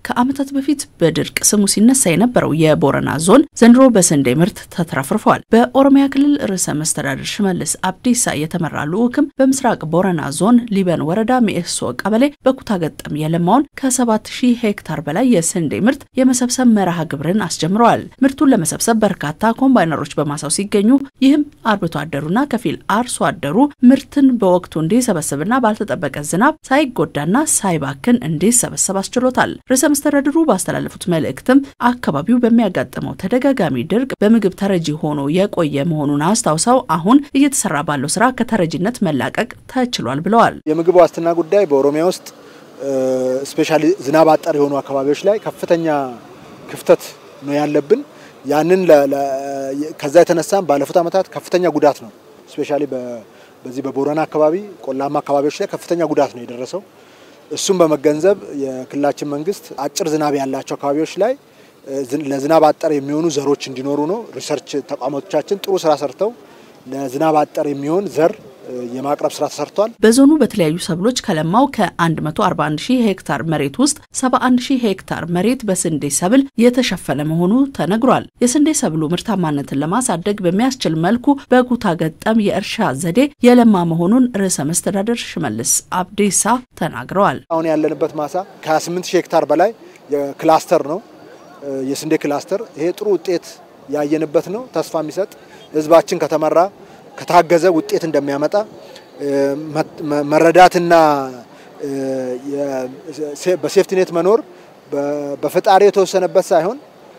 ከዓመታት በፊት በድርቅ ስሙ ሲነሳ የነበረው የቦረና ዞን ዘንድሮ በስንዴ ምርት ተትረፍርፏል። በኦሮሚያ ክልል ርዕሰ መስተዳድር ሽመልስ አብዲሳ የተመራ ልዑክም በምስራቅ ቦረና ዞን ሊበን ወረዳ ሚኤሶ ቀበሌ በኩታ ገጠም የለማውን ከ7000 ሄክታር በላይ የስንዴ ምርት የመሰብሰብ መርሃ ግብርን አስጀምረዋል። ምርቱን ለመሰብሰብ በርካታ ኮምባይነሮች በማሳው ሲገኙ ይህም አርብቶ አደሩና ከፊል አርሶ አደሩ ምርትን በወቅቱ እንዲሰበስብና ባልተጠበቀ ዝናብ ሳይጎዳና ሳይባክን እንዲሰበሰብ አስችሎታል። ርዕሰ መስተዳድሩ ባስተላለፉት መልእክትም አካባቢው በሚያጋጥመው ተደጋጋሚ ድርቅ በምግብ ተረጂ ሆኖ የቆየ መሆኑን አስታውሰው አሁን እየተሰራ ባለው ስራ ከተረጂነት መላቀቅ ተችሏል ብለዋል። የምግብ ዋስትና ጉዳይ በኦሮሚያ ውስጥ ስፔሻሊ ዝናብ አጠር የሆኑ አካባቢዎች ላይ ከፍተኛ ክፍተት ነው ያለብን። ያንን ከዛ የተነሳም ባለፉት ዓመታት ከፍተኛ ጉዳት ነው ስፔሻሊ በዚህ በቦረና አካባቢ ቆላማ አካባቢዎች ላይ ከፍተኛ ጉዳት ነው የደረሰው። እሱም በመገንዘብ የክልላችን መንግስት አጭር ዝናብ ያላቸው አካባቢዎች ላይ ለዝናብ አጠር የሚሆኑ ዘሮች እንዲኖሩ ነው። ሪሰርች ተቋማቶቻችን ጥሩ ስራ ሰርተው ለዝናብ አጠር የሚሆን ዘር የማቅረብ ስራ ተሰርቷል። በዞኑ በተለያዩ ሰብሎች ከለማው ከ141 ሺህ ሄክታር መሬት ውስጥ 71 ሺህ ሄክታር መሬት በስንዴ ሰብል የተሸፈነ መሆኑ ተነግሯል። የስንዴ ሰብሉ ምርታማነትን ለማሳደግ በሚያስችል መልኩ በኩታ ገጠም የእርሻ ዘዴ የለማ መሆኑን ርዕሰ መስተዳደር ሽመልስ አብዲሳ ተናግረዋል። አሁን ያለንበት ማሳ ከ28 ሺህ ሄክታር በላይ ክላስተር ነው፣ የስንዴ ክላስተር። ይሄ ጥሩ ውጤት ያየንበት ነው። ተስፋ የሚሰጥ ህዝባችን ከተመራ ከታገዘ ውጤት እንደሚያመጣ መረዳትና በሴፍቲኔት መኖር በፈጣሪ የተወሰነበት ሳይሆን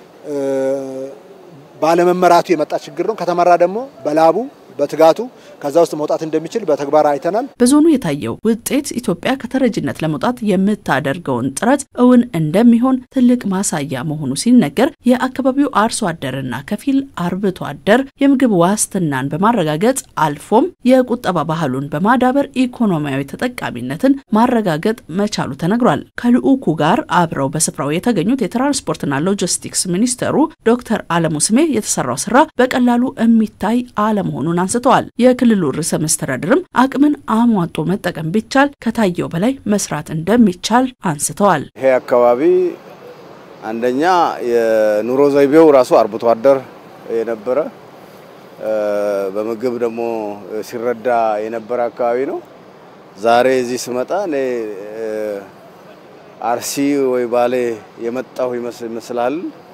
ባለመመራቱ የመጣ ችግር ነው። ከተመራ ደግሞ በላቡ በትጋቱ ከዛ ውስጥ መውጣት እንደሚችል በተግባር አይተናል። በዞኑ የታየው ውጤት ኢትዮጵያ ከተረጂነት ለመውጣት የምታደርገውን ጥረት እውን እንደሚሆን ትልቅ ማሳያ መሆኑ ሲነገር የአካባቢው አርሶ አደርና ከፊል አርብቶ አደር የምግብ ዋስትናን በማረጋገጥ አልፎም የቁጠባ ባህሉን በማዳበር ኢኮኖሚያዊ ተጠቃሚነትን ማረጋገጥ መቻሉ ተነግሯል። ከልዑኩ ጋር አብረው በስፍራው የተገኙት የትራንስፖርትና ሎጂስቲክስ ሚኒስተሩ ዶክተር አለሙ ስሜ የተሰራው ስራ በቀላሉ የሚታይ አለመሆኑን አንስተዋል። የክልሉ ርዕሰ መስተዳድርም አቅምን አሟጦ መጠቀም ቢቻል ከታየው በላይ መስራት እንደሚቻል አንስተዋል። ይሄ አካባቢ አንደኛ የኑሮ ዘይቤው ራሱ አርብቶ አደር የነበረ በምግብ ደግሞ ሲረዳ የነበረ አካባቢ ነው። ዛሬ እዚህ ስመጣ እኔ አርሲ ወይ ባሌ የመጣሁ ይመስላል።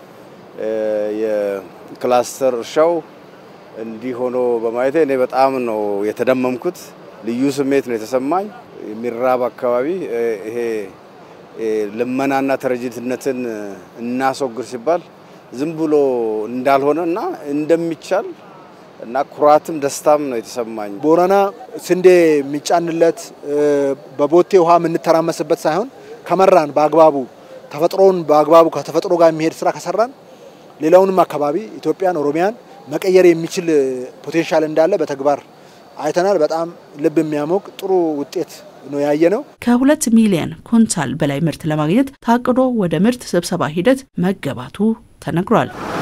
የክላስተር እርሻው እንዲህ ሆኖ በማየቴ እኔ በጣም ነው የተደመምኩት። ልዩ ስሜት ነው የተሰማኝ። የሚራብ አካባቢ ይሄ ልመናና ተረጂነትን እናስወግድ ሲባል ዝም ብሎ እንዳልሆነ እና እንደሚቻል እና ኩራትም ደስታም ነው የተሰማኝ። ቦረና ስንዴ የሚጫንለት በቦቴ ውሃ የምንተራመስበት ሳይሆን ከመራን በአግባቡ ተፈጥሮውን በአግባቡ ከተፈጥሮ ጋር የሚሄድ ስራ ከሰራን ሌላውንም አካባቢ ኢትዮጵያን፣ ኦሮሚያን መቀየር የሚችል ፖቴንሻል እንዳለ በተግባር አይተናል። በጣም ልብ የሚያሞቅ ጥሩ ውጤት ነው ያየ ነው። ከሁለት ሚሊዮን ኩንታል በላይ ምርት ለማግኘት ታቅዶ ወደ ምርት ስብሰባ ሂደት መገባቱ ተነግሯል።